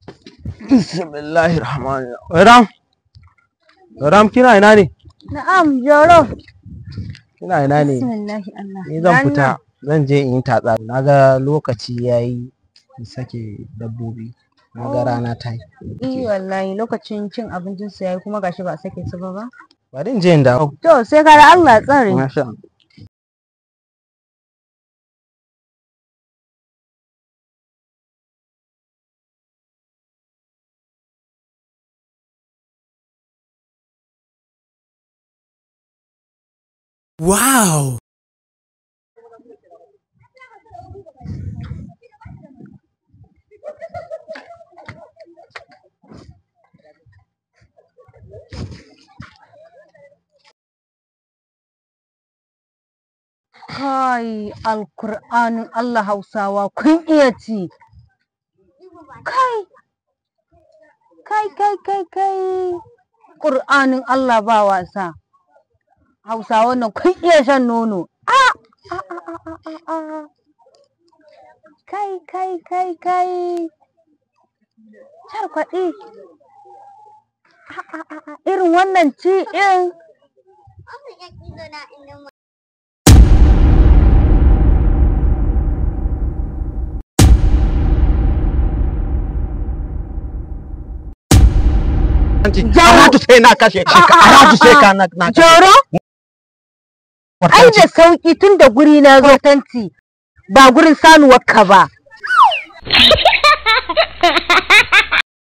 Bismillahir Rahmanir Rahim. Ram. Ram kina ina ne? Na'am, Joro. Kina ina ne? Bismillahi Allah. Ni zan fita zan je in yi tatsa. Na ga lokaci yayi in sake dabbobi. Na ga rana ta yi. Eh wallahi lokacin cin abincin su yayi kuma gashi ba a sake su ba ba. Bari in je in dawo. To sai ka da Allah tsare. Masha Allah. Wow! Kai alkur'anin Allah Hausawa kun iya ci. Kai. Kai kai kai kai. Ƙur'anin Allah ba wasa. Hausawa nan kun iya shan nono. Ah! Ah, ah, ah, ah, ah, ah. Kai kai kai kai. Charkwaɗi. Ah, ah, ah, ah. Irin wannan ci ɗin. Aratu sai na kashe ka. Aratu sai ka na na kashe. Joro? Ai da sauki tun da guri na zo tanti ba gurin sanuwar ka ba.